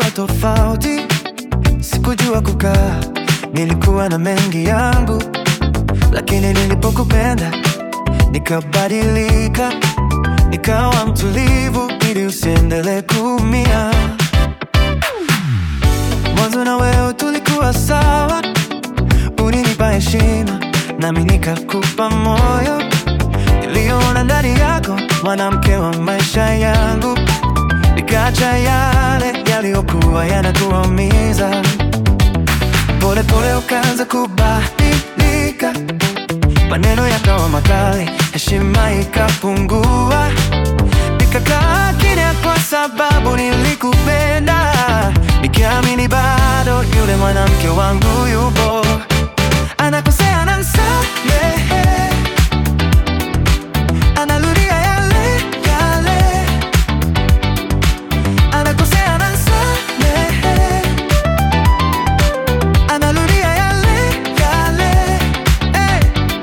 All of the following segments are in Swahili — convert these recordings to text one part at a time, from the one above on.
tofauti, sikujua kukaa, nilikuwa na mengi yangu, lakini nilipokupenda nikabadilika, nikawa mtulivu ili usiendelee kuumia. Mwanzo na wewe tulikuwa sawa, ulinipa heshima nami nikakupa moyo. Niliona ndani yako mwanamke wa maisha yangu, nikaacha yale yaliyokuwa yanatuumiza. Pole pole ukaanza kubadilika, maneno yakawa makali, heshima ikapungua. Nikakaa kimya kwa sababu nilikupenda, nikiamini bado yule mwanamke wangu yupo, anakosea anamsamehe, analudia yale yale, anakosea anamsamehe, analudia yale yale. Hey.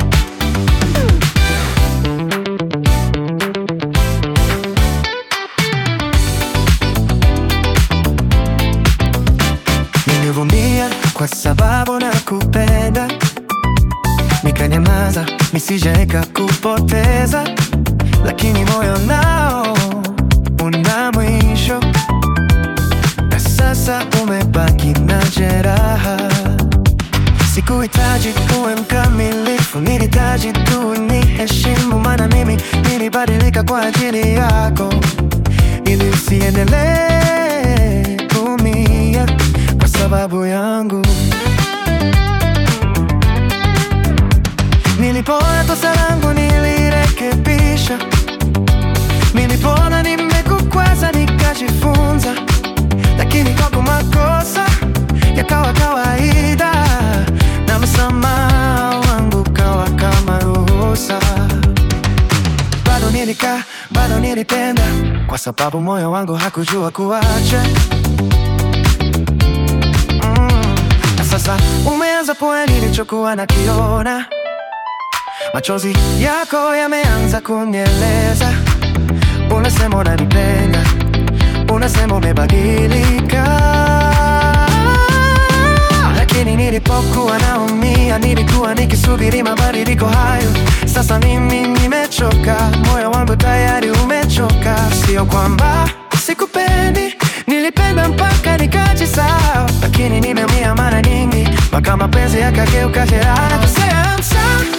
Nilivumilia kwa sababu nakupenda, nikanyamaza nisije kupoteza, lakini moyo nao una mwisho, na sasa umebaki na jeraha. Sikuhitaji uwe mkamilifu, nilihitaji tu ni heshimu, maana mimi nilibadilika kwa ajili yako, ili usiendelee kuumia kwa sababu yangu. Nilipoona kosa langu nilirekebisha, nilipoona nimekukwaza nikajifunza, lakini kwako makosa yakawa kawaida na msamaha wangu kawa kama ruhusa. Bado nilikaa, bado nilipenda, kwa sababu moyo wangu hakujua kuacha. Mm, na sasa umeanza poa nilichokuwa nakiona, machozi yako yameanza kunieleza. Unasema unanipenda, unasema umebadilika, lakini nilipokuwa naumia nilikuwa nikisubiri mabadiliko hayo. Sasa mimi nimechoka, moyo wangu tayari umechoka. Sio kwamba sikupendi, nilipenda mpaka nikajisahau, lakini nimeumia mara nyingi mpaka mapenzi yakageuka jeraha. Nakosea, I'm sorry.